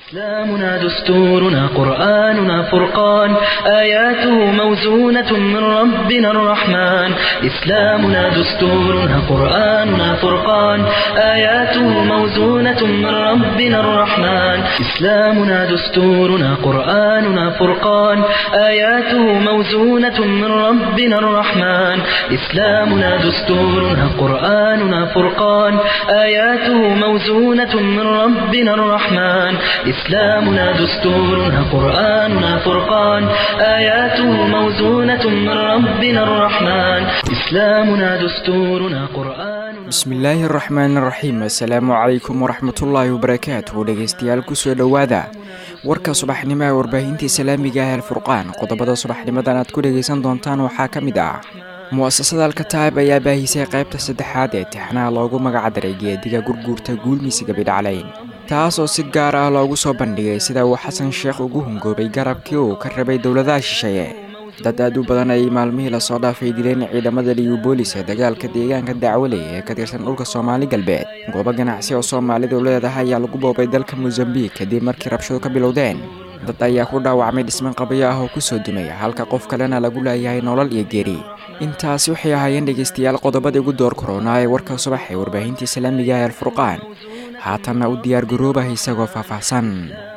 إسلامنا دستورنا قرآننا فرقان آياته موزونة من ربنا الرحمن إسلامنا دستورنا قرآننا فرقان آياته موزونة من ربنا الرحمن إسلامنا دستورنا قرآننا فرقان آياته موزونة من ربنا الرحمن إسلامنا دستورنا قرآننا فرقان آياته موزونة من ربنا الرحمن إسلامنا دستورنا قرآننا فرقان آياته موزونة من ربنا الرحمن إسلامنا دستورنا قرآننا bismillaahi araxmaan araxiim assalaamu calaykum waraxmatullaahi wabarakaatuhu dhegeystayaal kusoo dhowaada warka subaxnimo ee warbaahinta islaamiga ah alfurqaan qodobada subaxnimadan aad ku dhegeysan doontaan waxaa ka mid ah mu'asasada alkataab ayaa baahisay qaybta saddexaad ee tixnaha loogu magacdaray geediga gurguurta guulmisiga bidhaclayn taas oo si gaar ah loogu soo bandhigay sida uu xasan sheekh ugu hungoobay garabkii uu ka rabay dowladaha shisheeye dad aad u badan ayay maalmihii lasoo dhaafay dileen ciidamada liyubolis ee dagaalka deegaanka dacwaley ee ka tirsan dhulka soomaali galbeed goobo ganacsi oo soomaalidu leedahay ayaa lagu boobay dalka mosambiik kadib markii rabshadu ka bilowdeen dad ayaa ku dhaawacmay dhisman qabayo ah oo kusoo dumay halka qof kalena lagu leeyahay nolol iyo geeri intaasi waxay ahaayeen dhegeystayaal qodobadii ugu door koronaa ee warka subax ee warbaahinta islaamiga ee alfurqaan haatanna u diyaar garoobah isagoo faahfaahsan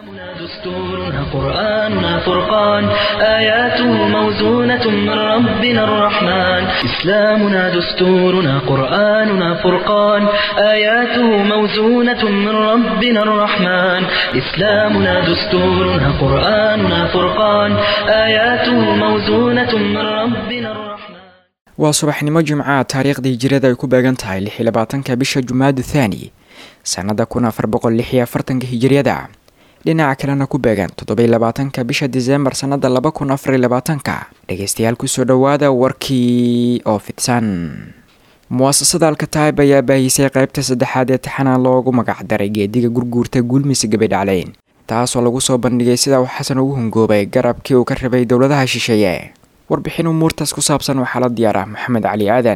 دستورنا قرآننا فرقان آياته موزونة من ربنا الرحمن إسلامنا دستورنا قرآننا فرقان آياته موزونة من ربنا الرحمن إسلامنا دستورنا قرآننا فرقان آياته موزونة من ربنا الرحمن waa subaxnimo jimcaha taariikhdii hijirada ay ku beegan tahay lix iyo labaatanka bisha jumaadu thaani sannada kun afar boqol lix iyo afartanka hijiriyada dhinaca kalena ku beegan toddobiy labaatanka bisha diseembar sannada laba kun afar iyo labaatanka dhegeystayaal kusoo dhowaada warkii oo fidsan mu'asasada alkataib ayaa baahisay qaybta saddexaad ee taxana loogu magacdaray geediga gurguurta guulmisi gabadhacleyn taasoo lagu soo bandhigay sida uu xasan ugu hungoobay garabkii uu ka rabay dowladaha shisheeye warbixin umuurtaas ku saabsan waxaa la diyaar ah maxamed cali aadan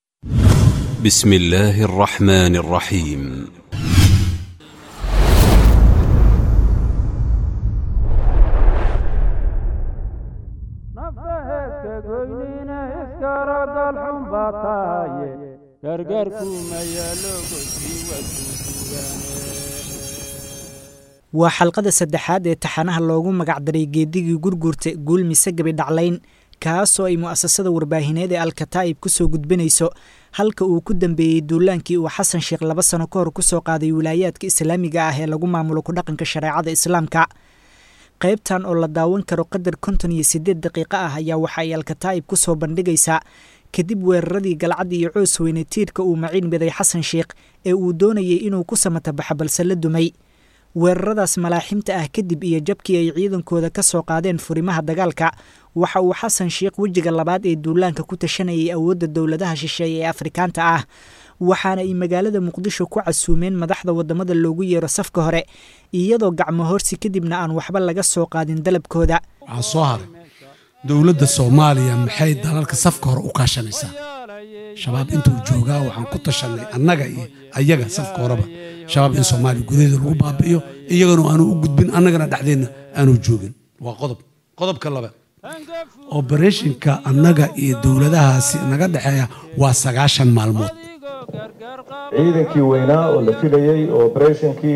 بسم الله الرحمن الرحيم waa xalqada saddexaad ee taxanaha loogu magacdaray geedigii gurguurta guulmise gabidhaclayn kaasoo ay mu'asasada warbaahineed ee alkataa'ib ku soo gudbinayso halka uu ku dambeeyey duulaankii uu xasan sheekh laba sano ka hor ku soo qaaday wilaayaadka islaamiga ah ee lagu maamulo ku dhaqanka shareecada islaamka qaybtan oo la daawan karo qadar konton iyo siddeed daqiiqo ah ayaa waxa ay alkataa'ib ku soo bandhigaysaa kadib weeraradii galcadda iyo coos weyne tiirka uu maciin miday xasan sheekh ee uu doonayay inuu ku samatabaxo balse la dumay weeraradaas malaaximta ah kadib iyo jabkii ay ciidankooda ka soo qaadeen furimaha dagaalka waxa uu xasan sheekh wejiga labaad ee duulaanka ku tashanayay awoodda dowladaha shisheeye ee afrikaanta ah waxaana ay magaalada muqdisho ku casuumeen madaxda wadamada loogu yeero safka hore iyadoo gacmo horsi kadibna aan waxba laga soo qaadin dalabkooda waxaa soo haray dowladda soomaaliya maxay dalalka safka hore u kaashanaysaa shabaab intuu joogaa waxaan ku tashanay annaga iyo ayaga safka horeba shabaab in soomaaliya gudaheeda lagu baabi'iyo iyagana aanu u gudbin annagana dhexdeenna aanu joogin waa qodob qodobka labaad obereshinka annaga iyo dowladahaasi naga dhexeeya waa sagaashan maalmood ciidankii weynaa oo la filayey oo obereshinkii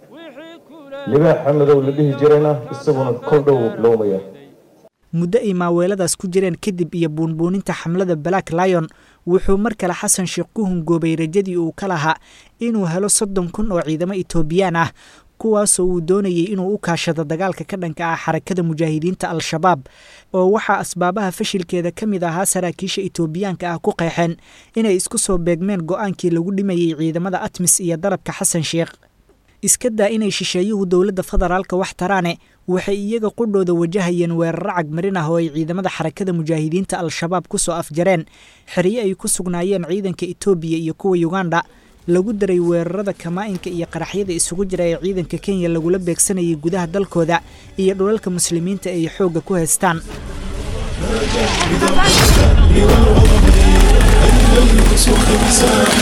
libaax xamadow la dhihi jirayna isaguna kol dhow bilowmaya muddo ay maaweeladaas ku jireen kadib iyo buunbuuninta xamlada black lion wuxuu mar kale xasan sheekh ku hungoobay rajadii uu ka lahaa inuu helo soddon kun oo ciidamo etoobiyaan ah kuwaasoo uu doonayay inuu u kaashado dagaalka ka dhanka ah xarakada mujaahidiinta al-shabaab oo waxaa asbaabaha fashilkeeda ka mid ahaa saraakiisha etoobiyaanka ah ku qeexeen inay isku soo beegmeen go-aankii lagu dhimayey ciidamada atmis iyo dalabka xasan sheekh iska daa inay shisheeyuhu dowladda federaalka wax taraane waxay iyaga qudhooda wajahayeen weeraro cagmarin ah oo ay ciidamada xarakada mujaahidiinta al-shabaab ku soo afjareen xeryo ay ku sugnaayeen ciidanka etoobiya iyo kuwa yuganda lagu daray weerarada kamaa-inka iyo qaraxyada isugu jira ee ciidanka kenya lagula beegsanayay gudaha dalkooda iyo dhulalka muslimiinta ay xoogga ku haystaan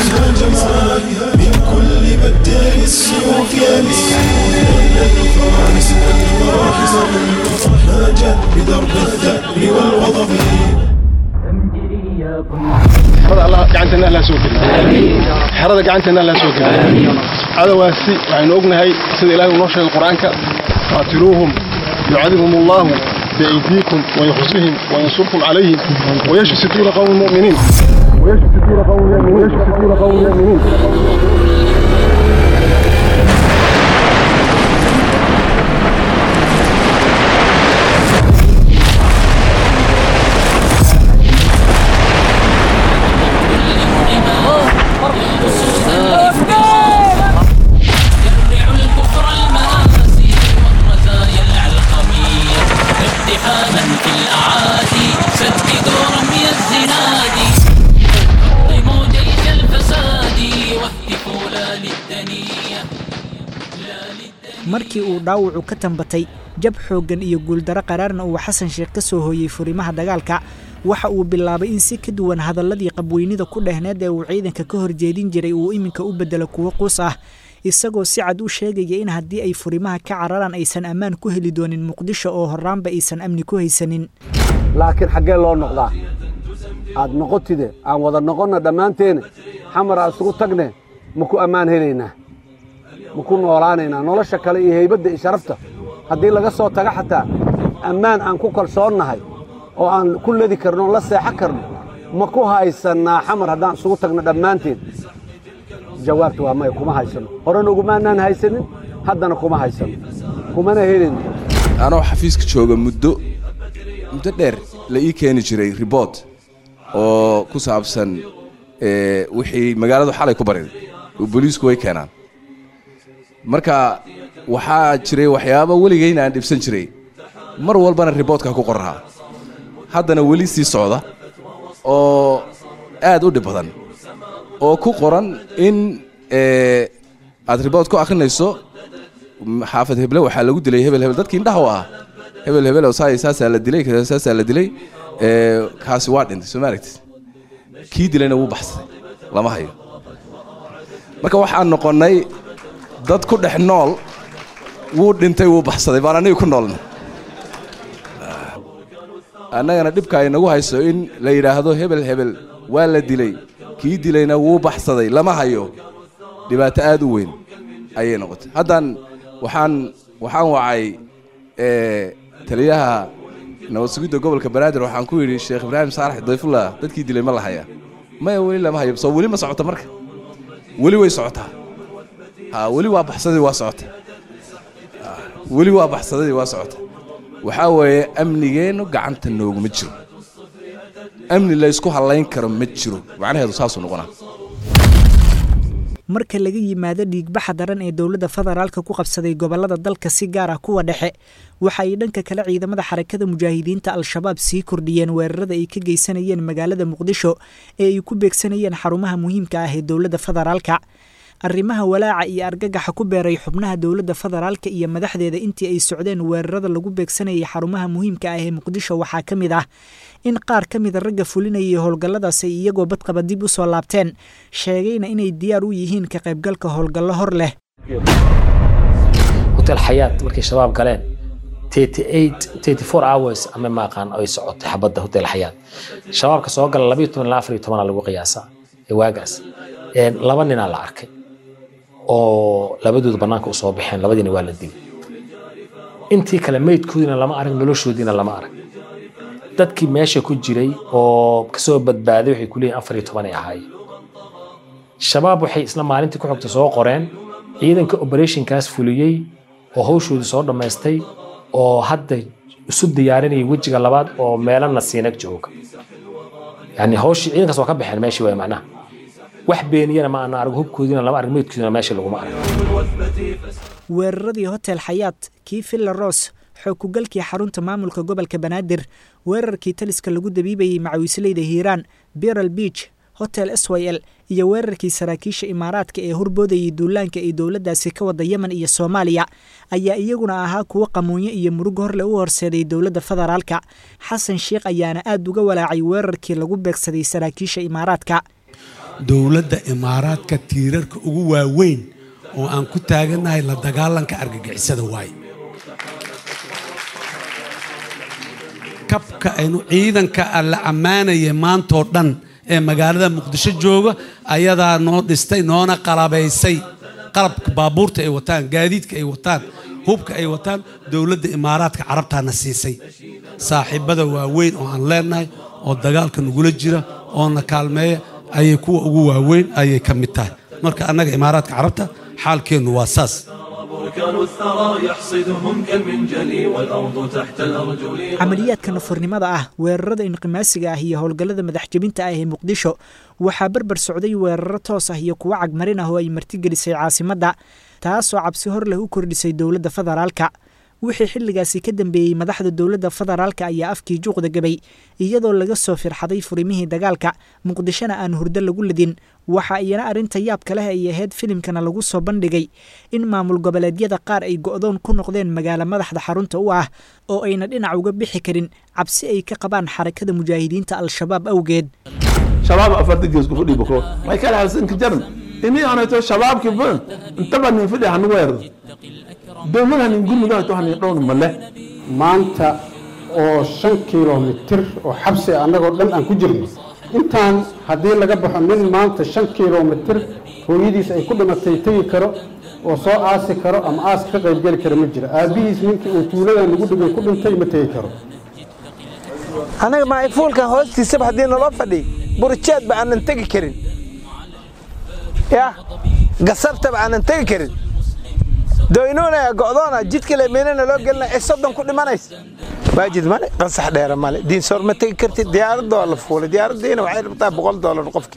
من كل بدال السيوف يلي gacanteenna allah soo geliyo xerada gacanteenna allah soo geliyo cadowaasi waxaynu ognahay sida ilahay uu noo sheegay qur-aanka qaatiluuhum yucadibhum allahu biaydiikum wayukhzihim wayansurkum calayhim wayashfi suduura qawmi muminiin ويشفي صدور قوم يؤمنين ويشفي صدور قوم يؤمنين markii uu dhaawacu ka tambatay jab xooggan iyo guuldaro qaraarna uu xasan sheekh ka soo hooyey furimaha dagaalka waxa uu bilaabay in si ka duwan hadalladii qabweynida ku dhehneed ee uu ciidanka ka horjeedin jiray uu iminka u beddelo kuwo quus ah isagoo si cad u sheegaya in haddii ay furimaha ka cararaan aysan ammaan ku heli doonin muqdisho oo horraanba aysan amni ku haysanin laakiin xaggee loo noqdaa aad noqotide aan wada noqonna dhammaanteene xamar aan isugu tagne ma ku ammaan helaynaa ma ku noolaanaynaa nolosha kale iyo haybadda iyo sharafta haddii laga soo taga xataa ammaan aan ku kalsoonnahay oo aan ku ledi karno la seexan karno ma ku haysannaa xamar haddaan isugu tagno dhammaanteen jawaabta waa maya kuma haysanno horena ugumaanaan haysanin haddana kuma haysanno kumana helin anoo xafiiska jooga muddo muddo dheer la ii keeni jiray ribort oo ku saabsan wixii magaaladu xalay ku bariday oo booliisku way keenaan marka waxaa jiray waxyaaba weligayna aan dhibsan jiray mar walbana riboortka ku qorraa haddana weli sii socda oo aad u dhib badan oo ku qoran in aad riboort ku akhrinayso xaafad heble waxaa lagu dilay hebel hebel dadkii indhaha u ah hebel hebel saasaa la dilay saasaa la dilay kaasi waa dhintay soo ma aragtid kii dilayna wuu baxsaday lama hayo marka waxaan noqonnay dad ku dhex nool wuu dhintay wuu baxsaday baan aniga ku noolna annagana dhibka ay nagu hayso in la yidhaahdo hebel hebel waa la dilay kii dilayna wuu baxsaday lama hayo dhibaato aad u weyn ayay noqotay haddaan waxaan waxaan wacay taliyaha nabad sugidda gobolka banaadir waxaan ku yidhi sheekh ibraahim saalax dayfullah dadkii dilay ma la hayaa maya weli lama hayo soo weli ma socota marka weli way socotaa ha weli waa baxsadii waa socota weli waa baxsadadii waa socota waxaa weeye amnigeennu gacanta nooguma jiro amni laysku hallayn karo ma jiro macnaheedu saasuu noqonaa marka laga yimaado dhiigbaxa daran ee dowladda federaalka ku qabsaday gobollada dalka si gaar ah kuwa dhexe waxa ay dhanka kale ciidamada xarakada mujaahidiinta al-shabaab sii kordhiyeen weerarada ay ka geysanayeen magaalada muqdisho ee ay ku beegsanayeen xarumaha muhiimka ah ee dowladda federaalka arrimaha walaaca iyo argagaxa ku beeray xubnaha dowladda federaalka iyo madaxdeeda intii ay socdeen weerarada lagu beegsanayay xarumaha muhiimka ah ee muqdisho waxaa ka mid ah in qaar ka mida ragga fulinayay howlgalladaas ay iyagoo badqaba dib u soo laabteen sheegayna inay diyaar u yihiin ka qaybgalka howlgallo hor leh hotel xayaat markay shabaab galeen hours ama maaqaan ay socotay xabadda hotel xayaat shabaabka soo gala labayo toban ilaa afar iyo tobanaa lagu qiyaasaa ee waagaas laba ninaa la arkay oo labadooda bannaanka u soo baxeen labadiina waa la dilay intii kale meydkoodiina lama arag noloshoodiina lama arag dadkii meesha ku jiray oo kasoo badbaaday waxay ku leeyihin afar iyo toban ay ahaayeen shabaab waxay isla maalintii ku xogta soo qoreen ciidanka operationkaas fuliyey oo hawshoodii soo dhammaystay oo hadda isu diyaarinaya wejiga labaad oo meelana siinag jooga yani hawshii ciidankaas waa ka baxeen meeshii waay macnaha wax beeniyana ma ana arag hubkoodiina lama arag meydkoodiina meesha laguma arag weeraradii hotel xayaat kii villa ros xookugalkii xarunta maamulka gobolka banaadir weerarkii taliska lagu dabiibayey macawisleyda hiiraan biral beach hotel s y l iyo weerarkii saraakiisha imaaraadka ee horboodayay duulaanka ay dowladdaasi ka wada yemen iyo soomaaliya ayaa iyaguna ahaa kuwo qamuunyo iyo murug horle u horseeday dowladda federaalka xasan sheikh ayaana aad uga walaacay weerarkii lagu beegsaday saraakiisha imaaraadka dowladda imaaraadka tiirarka ugu waaweyn oo aan ku taagannahay la dagaalanka argagixisada waaye kabka aynu ciidanka la ammaanaya maantoo dhan ee magaalada muqdisho jooga ayadaa noo dhistay noona qalabaysay qalabka baabuurta ay wataan gaadiidka ay wataan hubka ay wataan dowladda imaaraadka carabtaana siisay saaxiibada waaweyn oo aan leenahay oo dagaalka nagula jira oo na kaalmeeya ayay kuwa ugu waaweyn ayay ka mid tahay marka annaga imaaraadka carabta xaalkeennu waa saas بركان الثرى يحصدهم كالمنجل والأرض تحت الأرجل camaliyaadka nafurnimada ah weerarada inqimaasiga ah iyo howlgallada madaxjebinta ah ee muqdisho waxaa berber socday weeraro toos ah iyo kuwo cagmarin ah oo ay martigelisay caasimadda taasoo cabsi hor leh u kordhisay dowladda federaalka wixii xilligaasi ka dambeeyey madaxda dowladda federaalka ayaa afkii juuqda gabay iyadoo laga soo firxaday furimihii dagaalka muqdishona aan hurdo lagu ladin waxa iyana arrinta yaabka leh ay ahayd filimkana lagu soo bandhigay in maamul goboleedyada qaar ay go'doon ku noqdeen magaalo madaxda xarunta u ah oo ayna dhinac uga bixi karin cabsi ay ka qabaan xarakada mujaahidiinta al-shabaab awgeed shabaab afarta gees ku fadhi bako may kala halsan ka jaran ini anato shabaabki ba intaba nin fadhi hanu weerdo dowladaha nin gurmudaha to hanin dhown male maanta oo shan kilomitir oo xabsi annagoo dhan aan ku jirno intaan haddii laga baxo nin maanta shan kilomitir hooyadiis ay ku dhimatay tegi karo oo soo aasi karo ama aaska ka qaybgeli kara ma jiro aabbihiis ninkii uu tuuladan lagu dhigay ku dhintay ma tegi karo anaga maayfuulkan hoostiisaba haddii naloo fadhiy burjeedba aanan tegi karin ya gasabtaba aanan tegi karin doynuunaya go'doona jidka lemeynana loo gelina ee soddon ku dhimanays waajid male qansax dheera male diinsoor ma tegi kartid diyaaradoo la fuulay diyaaraddiina waxay rabtaa boqol doolar qofki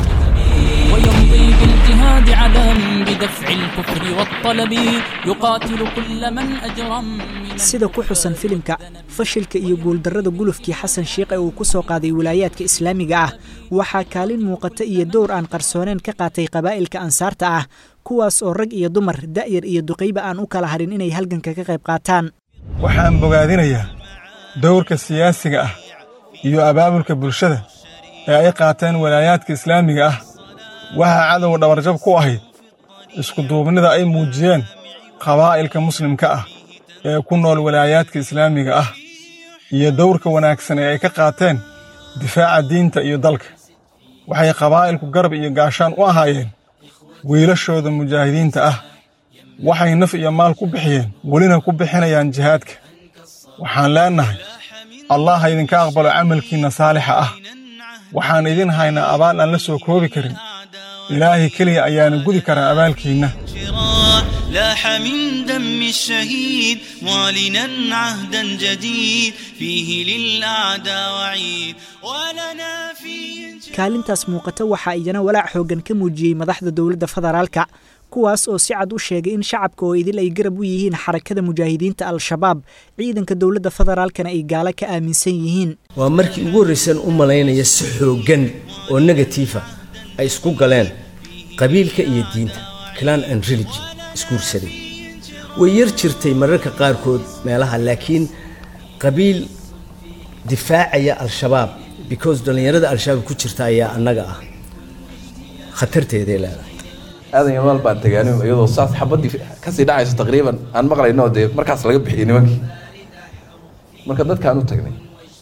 ويمضي بالاجتهاد عدم بدفع الكفر والطلب يقاتل كل من أجرم sida ku xusan filimka fashilka iyo guuldarrada gulufkii xasan shiikh ee uu ku soo qaaday wilaayaadka islaamiga ah waxaa kaalin muuqata iyo dowr aan qarsooneen ka qaatay qabaa'ilka ansaarta ah kuwaas oo rag iyo dumar da'yar iyo duqayba aan u kala harin inay halganka ka qayb qaataan waxaan bogaadinayaa dowrka siyaasiga ah iyo abaabulka bulshada ee ay qaateen walaayaadka islaamiga ah waxaa cadowga dhabarjab ku ahayd iskuduubnida ay muujiyeen qabaa'ilka muslimka ah ee ku nool walaayaadka islaamiga ah iyo dowrka wanaagsan ee ay ka qaateen difaaca diinta iyo dalka waxay qabaa'ilku garab iyo gaashaan u ahaayeen wiilashooda mujaahidiinta ah waxay naf iyo maal ku bixiyeen welina ku bixinayaan jihaadka waxaan leennahay allah ha idinka aqbalo camalkiinna saalixa ah waxaan idin haynaa abaal aan la soo koobi karin ilaahay keliya ayaana gudi karaa abaalkiinna لاح من دم الشهيد معلنا عهدا جديد فيه للأعداء وعيد ولنا فيه kaalintaas muuqata waxaa iyana walaac xooggan ka muujiyey madaxda dowladda federaalka kuwaas oo si cad u sheegay in shacabka oo idil ay garab u yihiin xarakada mujaahidiinta al-shabaab ciidanka dowladda federaalkana ay gaalo ka aaminsan yihiin waa markii ugu horraysan u malaynaya si xooggan oo negatiifa ay isku galeen qabiilka iyo diinta clan and religion isguursaday way yar jirtay mararka qaarkood meelaha laakiin qabiil difaacaya al-shabaab because dhallinyarada al-shabaab ku jirta ayaa annaga ah khatarteeday leedahay aadan yamaal baan tagaani iyadoo saas xabadii kasii dhacayso taqriiban aan maqlayno dee markaas laga bixiyey nimankii marka dadkaan u tagnay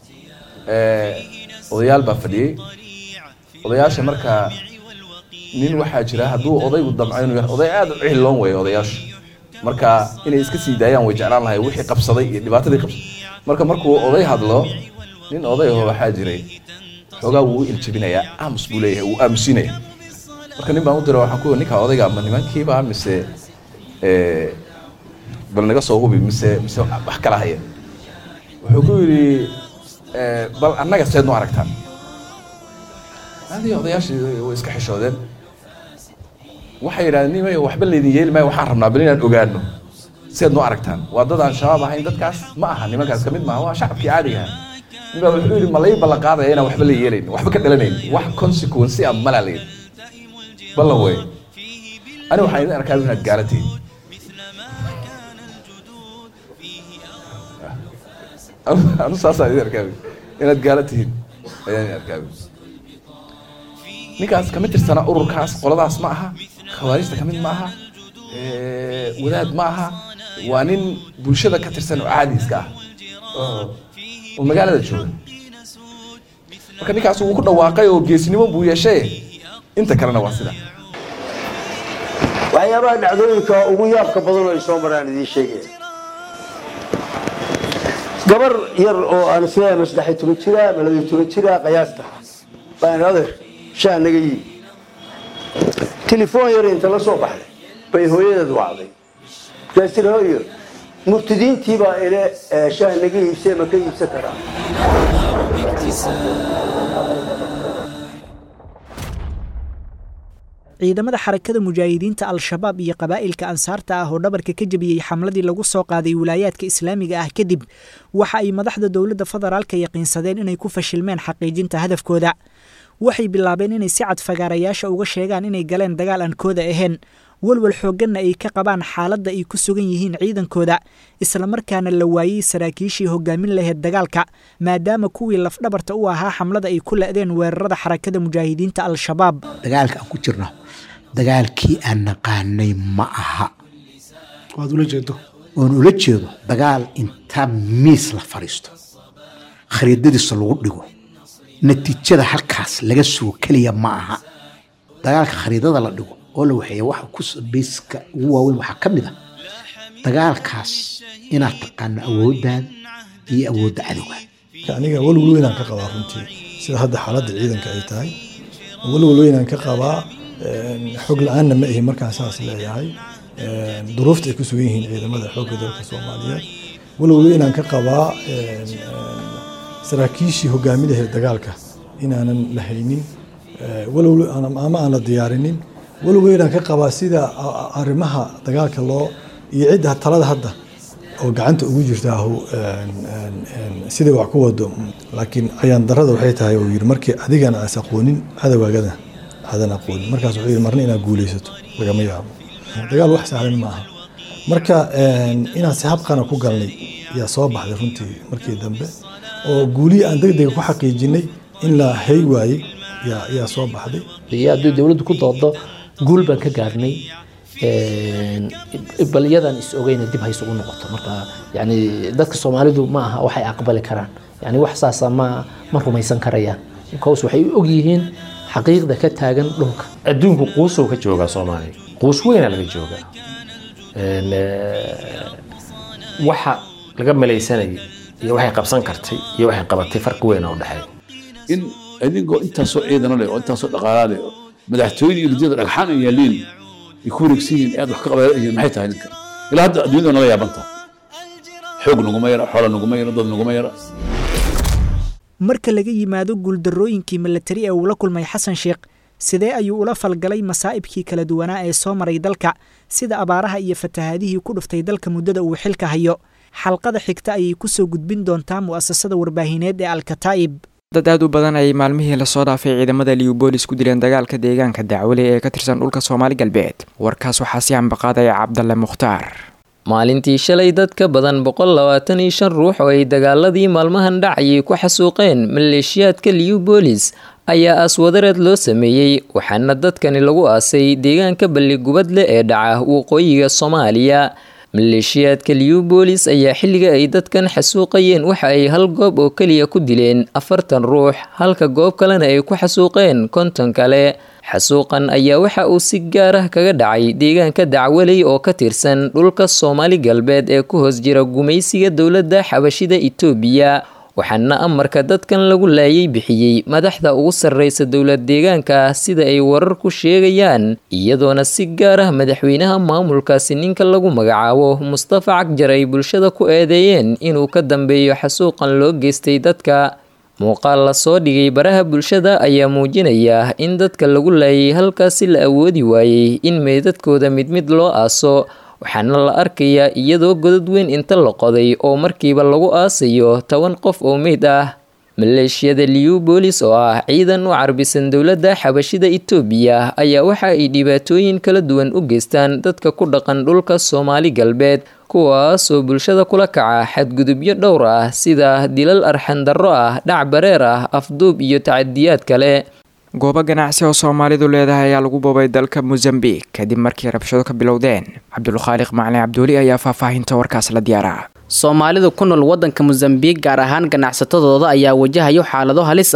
odayaal baa fadhiyey odayaasha markaa nin waxaa jira hadduu odaygu damco inuu yahay oday aad u cihiloon weeye odayaashu marka inay iska sii daayaan way jeclaan lahay wixii qabsaday iyo dhibaatadii qabsaday marka markuu oday hadlo nin odayaho waxaa jiray xoogaa wuu u iljabinayaa aamus buu leeyahay wuu aamusinaya marka nin baan u dira waxaan ku ninka odayga ma nimankiiba mise bal naga soo hubi mise mise wax kala haya wuxuu ku yidhi bal annaga seed nu aragtaan adii odayaashii way iska xishoodeen waxay yidhahdeen nimay waxba laydin yeeli maayo waxaan rabnaa bal inaan ogaano seed nu aragtaan waa dad aan shabaab ahayn dadkaas ma aha nimankaas ka mid maaha waa shacabkii caadiga aha ninbaa wuxuu yidhi ma lay ballan qaadaya inaan waxba la yeelayn waxba ka dhalanayn wax consequence ah malaa layidhi ballan wey ani waxaan idin arkaa inaad gaala tihiin anu saasaan idin arkaa inaad gaala tihiin ayaan idin arkaa ninkaas kama tirsana ururkaas qoladaas ma aha khawaarijta ka mid ma aha wadaad ma aha waa nin bulshada ka tirsan oo caadi iska ah oo magaalada jooga marka ninkaas wuu ku dhawaaqay oo geesnimo buu yeeshay inta kalena waa sida waxyaabaha dhacdooyinka ugu yaabka badan oo ay soo maraan idiin sheegaya gabar yar oo aan isleeyahay ma saddex iyo toban jira ma laba iyo toban jira qiyaasta baan adeer shaa naga yii telefoon yar inta la soo baxday bay hooyadeed wacday markaas tiri hooyo murtidiintii baa ile shaah naga iibsee ma ka iibsan karaa ciidamada xarakada mujaahidiinta al-shabaab iyo qabaa'ilka ansaarta ah oo dhabarka ka jebiyey xamladii lagu soo qaaday wilaayaadka islaamiga ah kadib waxa ay madaxda dowladda federaalka yaqiinsadeen inay ku fashilmeen xaqiijinta hadafkooda waxay bilaabeen inay si cad fagaarayaasha uga sheegaan inay galeen dagaal aan kooda ahayn walwal xoogganna ay ka qabaan xaaladda ay ku sugan yihiin ciidankooda islamarkaana la waayey saraakiishii hogaamin lahayd dagaalka maadaama kuwii lafdhabarta u ahaa xamlada ay ku la'deen weerarada xarakada mujaahidiinta al-shabaab dagaalka aan ku jirno dagaalkii aan naqaanay ma aha waad ula jeedo oon ula jeedo dagaal inta miis la fadhiisto khariidadiisa lagu dhigo natiijada halkaas laga sugo keliya ma aha dagaalka khariidada la dhigo oo la waxeeya waxa ku bayska ugu waaweyn waxaa ka mid a dagaalkaas inaad taqaano awooddaada iyo awoodda cadowga aniga walwal weynaan ka qabaa runtii sida hadda xaaladda ciidanka ay tahay walwal weynaan ka qabaa xog la-aanna ma ihi markaan saas leeyahay duruufta ay ku sugan yihiin ciidamada xoogga dalka soomaaliyeed walwal weynaan ka qabaa saraakiishii hogaaminaheed dagaalka inaanan la haynin walwal ama aan la diyaarinin walwal weynaan ka qabaa sida arrimaha dagaalka loo iyo cidda talada hadda oo gacanta ugu jirtaahu sidai wax ku wado laakiin ayaan darada waxay tahay uu yidhi markii adigana aas aqoonin cadawaagada aadan aqoonin markaas wuxuu yidhi marna inaad guulaysato lagama yaabo dagaal wax sahlan ma aha marka inaan si habqana ku galnay yaa soo baxday runtii markii dambe oo guulihii aan deg dega ku xaqiijinay in la hay waayey yaa soo baxday iyo haddii dowladdu ku doodo guul baan ka gaarnay bal iyadan is ogeyna dib hayse ugu noqoto marka yani dadka soomaalidu ma aha waxay aqbali karaan yani wax saasa ma ma rumaysan karayaan because waxay og yihiin xaqiiqda ka taagan dhulka adduunku quusow ka joogaa soomaaliya quus weyna laga joogaa waxa laga malaysanayay iyo waxay qabsan kartay iyo waxay qabatay farqi weyn oo dhexeeya in adigoo intaasoo ciidano leh oo intaasoo dhaqaalaa leh madaxtooyada iyo ridiyada dhagxaan ay yaaliin ay ku wareegsan yihiin aad wax ka qabaalayihiin maxay tahay ninka ilaa hadda adduunyada nala yaabantaa xoog naguma yara xoola naguma yara dad naguma yara marka laga yimaado guuldarrooyinkii milatari ee uu la kulmay xasan sheekh sidee ayuu ula falgalay masaa'ibkii kala duwanaa ee soo maray dalka sida abaaraha iyo fatahaadihii ku dhuftay dalka muddada uu xilka hayo xalqada xigta ayay ku soo gudbin doontaa mu'asasada warbaahineed ee alkataa'ib dad aad u badan ayay maalmihii lasoo dhaafay ciidamada liubolis ku dileen dagaalka deegaanka dacwale ee ka tirsan dhulka soomaali galbeed warkaas waxaa si ambaqaadaya cabdalle mukhtaar maalintii shalay dad ka badan boqol labaatan iyo shan ruux oo ay dagaaladii maalmahan dhacayay ku xasuuqeen maleeshiyaadka liubolis ayaa aaswadareed loo sameeyey waxaana dadkani lagu aasay deegaanka balligubadle ee dhaca waqooyiga soomaaliya maleeshiyaadka liubolis ayaa xilliga ay dadkan xasuuqayeen waxa ay hal goob oo keliya ku dileen afartan ruux halka goob kalena ay ku xasuuqeen konton kale xasuuqan ayaa waxa uu si gaar ah kaga dhacay deegaanka dacwaley oo ka tirsan dhulka soomaali galbeed ee ku hoos jira gumaysiga dowladda xabashida itoobiya waxaana amarka dadkan lagu laayay bixiyey madaxda ugu sarreysa dowlad deegaanka sida ay warar ku sheegayaan iyadoona si gaar ah madaxweynaha maamulkaasi ninka lagu magacaabo mustafa cagjar ay bulshada ku eedeeyeen inuu ka dambeeyo xasuuqan loo geystay dadka muuqaal lasoo dhigay baraha bulshada ayaa muujinaya in dadka lagu laayay halkaasi la awoodi waayey in meydadkooda mid mid loo aaso waxaana la arkayaa iyadoo godad weyn inta la qoday oo markiiba lagu aasayo toban qof oo meyd ah maleeshiyada liubolis oo ah ciidan u carbisan dowladda xabashida itoobiya ayaa waxa ay dhibaatooyin kala duwan u geystaan dadka ku dhaqan dhulka soomaali galbeed kuwaasoo bulshada kula kaca xadgudubyo dhowr ah sida dilal arxandarro ah dhac bareer ah afduub iyo tacadiyaad kale goobo ganacsi oo soomaalidu leedahay ayaa lagu boobay dalka mosambik kadib markii rabshado ka bilowdeen cabdulkhaaliq macalin cabduuli ayaa faahfaahinta warkaas la diyaaraa soomaalidu ku nool waddanka mosambiik gaar ahaan ganacsatadooda ayaa wajahayo xaalado halis ah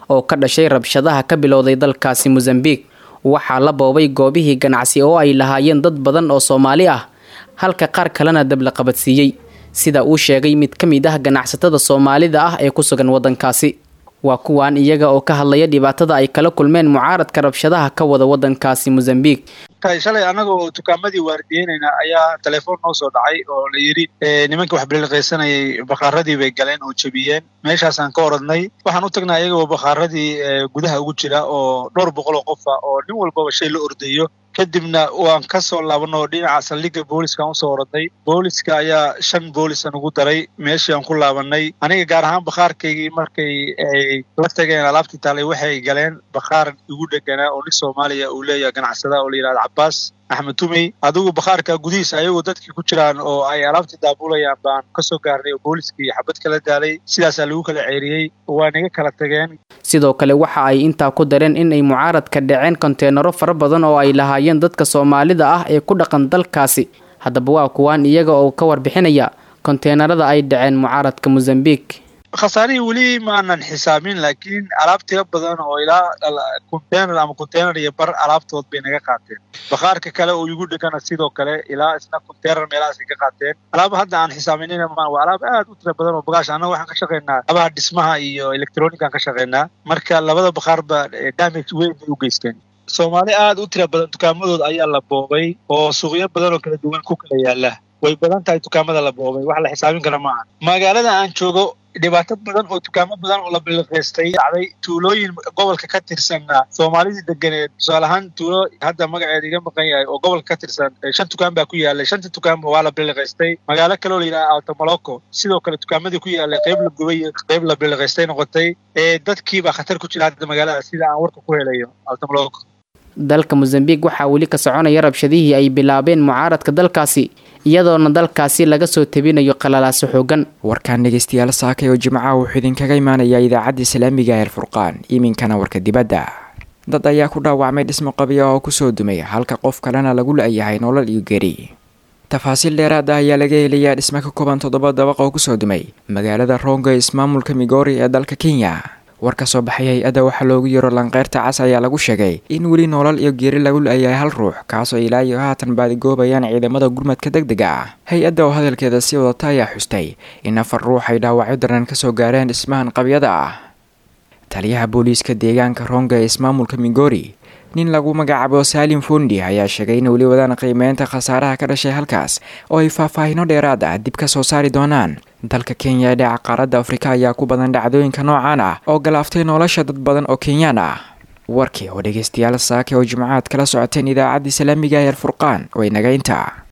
oo ka dhashay rabshadaha ka bilowday dalkaasi mosambiq waxaa la boobay goobihii ganacsi oo ay lahaayeen dad badan oo soomaali ah halka qaar kalena dab la qabadsiiyey sida uu sheegay mid ka mid ah ganacsatada soomaalida ah ee ku sugan waddankaasi waa kuwan iyaga oo ka hadlaya dhibaatada ay kala kulmeen mucaaradka rabshadaha ka wada waddankaasi mosambiq shalay annaga oo dukaamadii waardiyeynayna ayaa telefoon noo soo dhacay oo la yidhi nimanka wax biliqaysanayay bakaaradii bay galeen oo jebiyeen meeshaasaan ka oradnay waxaan u tagnay ayaga oo bakaaradii gudaha ugu jira oo dhowr boqol oo qofa oo nin walbaba shay la ordayo kadibna waan ka soo laabanay oo dhinaca saldhigga booliiskaan usoo oradnay booliiska ayaa shan boolisan ugu daray meeshii aan ku laabanay aniga gaar ahaan bakhaarkaygii markay ay la tageen alaabtii taalay waxay galeen bakhaar igu dheganaa oo nin soomaaliya uu leeyahay ganacsada oo la yidhahda cabaas axmed tumey adigu bakhaarka gudihiisa ayagoo dadkii ku jiraan oo ay alaabtii daabulayaan baan kasoo gaarnay oo booliiskii xabad kala daalay sidaasaa lagu kala ceeriyey waa naga kala tageen sidoo kale waxa ay intaa ku dareen in ay mucaaradka dhaceen konteenaro fara badan oo ay lahaayeen dadka soomaalida ah ee ku dhaqan dalkaasi haddaba waa kuwaan iyaga oo ka warbixinaya konteenarada ay dhaceen mucaaradka mosambiq khasaarihii weli maanan xisaabin laakiin alaab tiro badan oo ilaa container ama container iyo bar alaabtood bay naga qaateen bakhaarka kale oo igu dhegana sidoo kale ilaa isna container meelahaasay ka qaateen alaab hadda aan xisaaminina ma waa alaab aad u tiro badan oo bagaash annaga waxaan ka shaqaynaa abaha dhismaha iyo electronican ka shaqaynaa marka labada bakhaarba damage weyn bay u geysteen soomaali aad u tiro badan dukaamadooda ayaa la boobay oo suuqyo badan oo kala duwan ku kala yaala way badan tahay dukaamada la boobay wax la xisaabin kara maaha magaalada aan joogo dhibaato badan oo dukaamo badan oo la biliqaystay dhacday tuulooyin gobolka ka tirsanna soomaalidii deganeed tusaale ahaan tuulo hadda magaceeda iga maqan yahay oo gobolka ka tirsan shan dukaan baa ku yaalay shanta dukaanba waa la biliqaystay magaalo kale oo la yidhaha altamoloco sidoo kale dukaamadii ku yaalay qayb la gubay iyo qayb la biliqaystay noqotay ee dadkiibaa khatar ku jira hadda magaalada sida aan warka ku helayo altamoloco dalka mosambiq waxaa weli ka soconaya rabshadihii ay bilaabeen mucaaradka dalkaasi iyadoona dalkaasi laga soo tabinayo qalalaaso xoogan warkaan dhegeystayaal saakay oo jimcaha wuxuu idinkaga imaanayaa idaacadda islaamiga ee alfurqaan iminkana warka dibadda dad ayaa ku dhaawacmay dhismo qabiya oo kusoo dumay halka qof kalena lagu la-yahay nolol iyo geri tafaasiil dheeraad ah ayaa laga helayaa dhismo ka kooban toddoba dabaq oo kusoo dumay magaalada rongo ee ismaamulka migori ee dalka kenya war ka soo baxay hay-adda waxaa loogu yaro lanqeyrta cas ayaa lagu sheegay in weli nolol iyo geeri lagu la-yahay hal ruux kaasoo ilaa iyo haatan baadigoobayaan ciidamada gurmadka deg dega ah hay-adda oo hadalkeeda sii wadata ayaa xustay in afar ruux ay dhaawacyo daran kasoo gaareen dhismahan qabyada ah taliyaha booliiska deegaanka ronga ee ismaamulka migori nin lagu magacaabo saalim fundi ayaa sheegay in weli wadaan qiimeynta khasaaraha ka dhashay halkaas oo ay faahfaahino dheeraad ah dib ka soo saari doonaan dalka kenya ee dhaca qaaradda afrika ayaa ku badan dhacdooyinka noocan ah oo galaaftay nolosha dad badan oo kenyaan ah warkii oo dhegeystayaal saake oo jimcaad kala socoteen idaacadda islaamiga ee alfurqaan way naga intaa